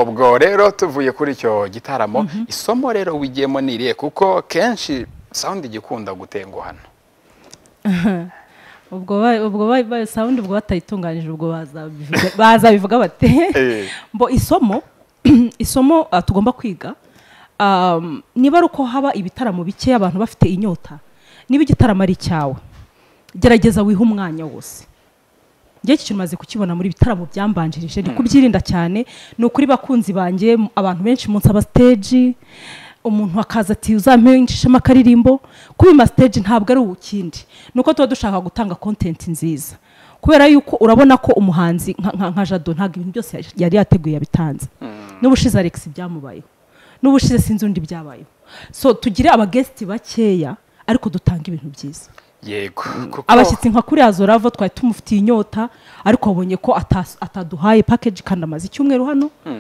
ubwo rero tuvuye kuri icyo gitaramo isomo rero wigiyemo ni irihe kuko kenshi sawundi igikunda gutenguhana ubwo ba- ubwo ba- ba- sound ubwo batayitunganyije ubwo bazabivuga- bazabivuga bate Eh. mbo isomo isomo ah, tugomba kwiga um, niba ari uko haba ibitaramo bikeya abantu bafite inyota niba igitaramo ari icyawe gerageza wihe umwanya wose njye iki kintu maze kukibona muri bitaramo byambanjirije ndi kubyirinda cyane ni ukuri bakunzi banjye m- abantu benshi munsi aba stage umuntu akaza ati uzampishemo akaririmbo kubima stage ntabwo ari ukindi ni uko tuba dushaka gutanga content nziza kubera yuko urabona ko umuhanzi nka- nka nka jado ntabwo ibintu byose yari yateguye yabitanze n'ubushize alex byamubayeho n'ubushize sinzi undi byabayeho so tugire abagesti bakeya ariko dutanga ibintu byiza yego kuko abashyitsi nka kuri azoravo twari tumufitiye inyota ariko wabonye ko ata- ataduhaye package kandi amaze icyumweru hano